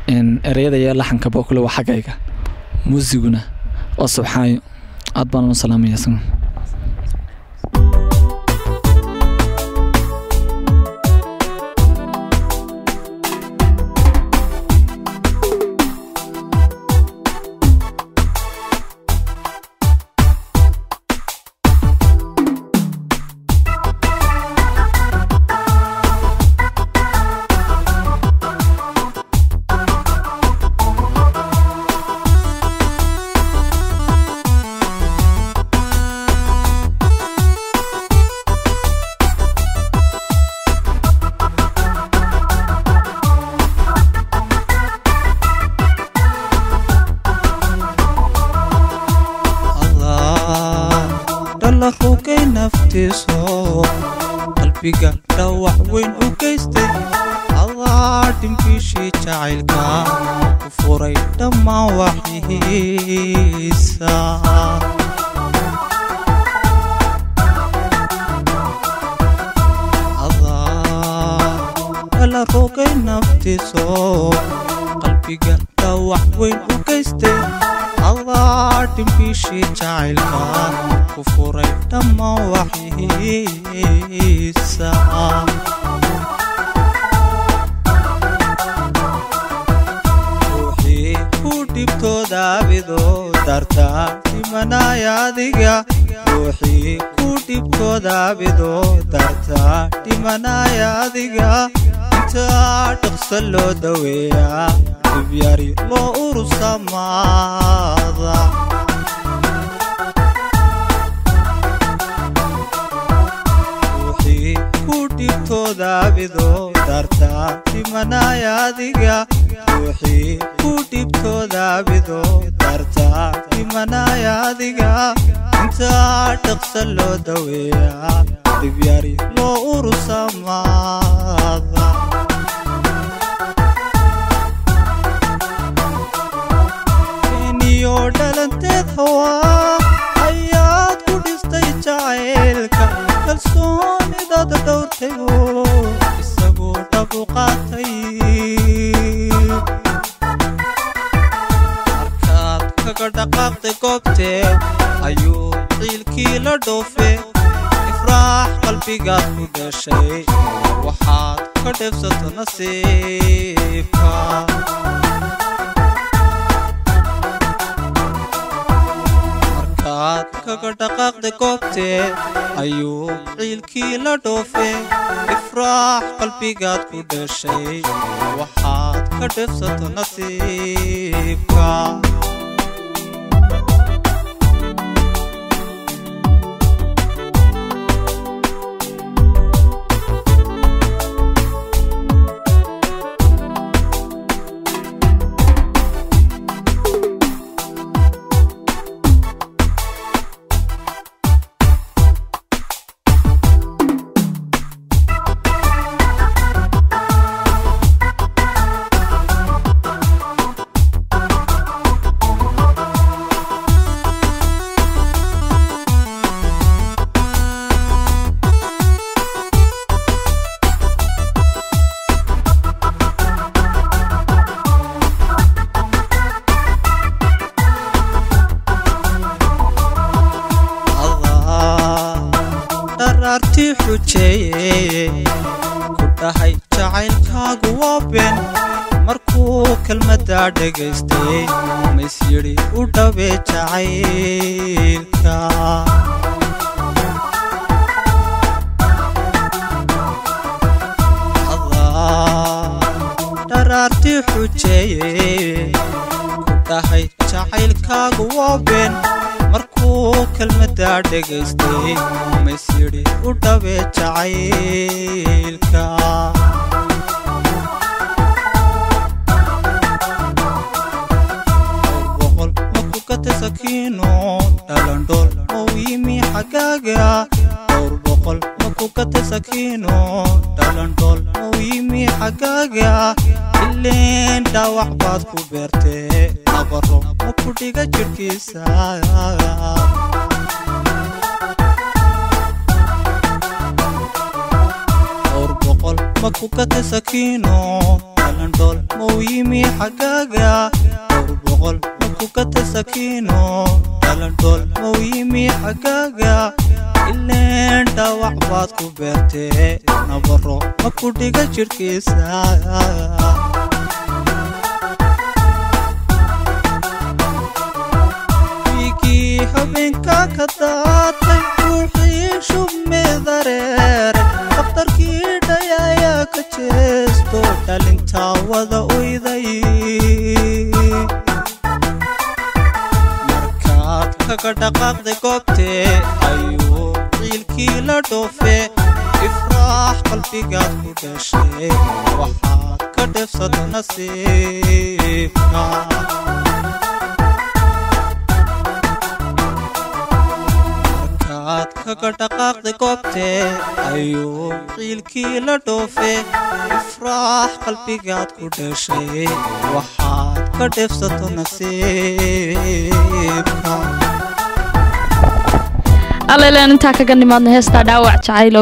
ereyada iyo laxankaba kule waa xaggayga muusiguna waa subxaayo aad baan u salaamaya isaga dhallaqowgay naftiiso qalbiga dhawac weyn u geystay adaa dhimbiishii jacaylka ku furay dhammaan waxiisa dhallaqowgay naftiiso qalbiga dhawac weyn u geystay adaa dhimbiishii jacaylka ku furay dhammaan waxiisa ruuxii ku dhibtooda abido darta dhimanaya adiga ruuxii ku dhibtooda abido darta dhimanaya adiga intaa dhaqso loo daweeyaa dibyari loo urursamaada ruuxii ku dhibtooda abido darta dhimanaya adiga ruuxii ku dhibtooda abido darta dhimanaya adiga intaa dhaqso loo daweeyaa dibyari loo urursamaada niyo dhalanteed hawaa ayaad ku dhistay jacaylka kalsoonidaada dhowrtayo isagoo dhabu qaatay markaad kaga dhaqaaqday goobteed ayuu ciilkii la dhoofe ifraax qalbigaad ku dhashay waxaad ka dheebsato nasiibka markaad kaga dhaqaaqday goobteed ayuu ciilkii la dhoofe ifraax qalbigaad ku dhashay waxaad ka dheebsato nasiibka dharaartii xujeeye ku dhahay jacaylkaagu waa been markuu kelmaddaa dhagaystay mays yidhi u dhawee jacaylka dharaartii xujeeye ku dhahay jacaylkaagu waa been markuu kelmaddaa dhagaystay mays yidhi u dhawee jacaylka boqol maku kata sakiino dhalandhool oo yimi xaggaaga dhowr boqol maku kata sakiino dhalandhool oo yimi xaggaaga ileen dhaawac baad ku beertee nabaro maku dhiga jidhkiisa dhowr boqol maku kata sakiino dhalandhool mau yimi xaggaaga dhowr boqol maku ka tasakiino dhalandhool mau yimi xaggaaga ileen dhaawac baad ku beertee nabaro maku dhiga jidhkiisa wiigii habeenka ka daatay ruuxii shubmee dareeray dakhtarkii dhayayaa ka jeesto dhalintaa wada uyday markaad kaga dhaqaaqday goobtee ayuu ciilkii la dhoofe ifraax qalbigaad ku dhashay waxaad ka dheefsada nasiibka markaad kaga dhaqaaqday goobtee ayuu ciilkii la dhoofe ifraax qalbigaad ku dhashay waxaad ka dheefsato nasiibka allailaan intaa kaga nimaadna heestaa dhaawac jacayl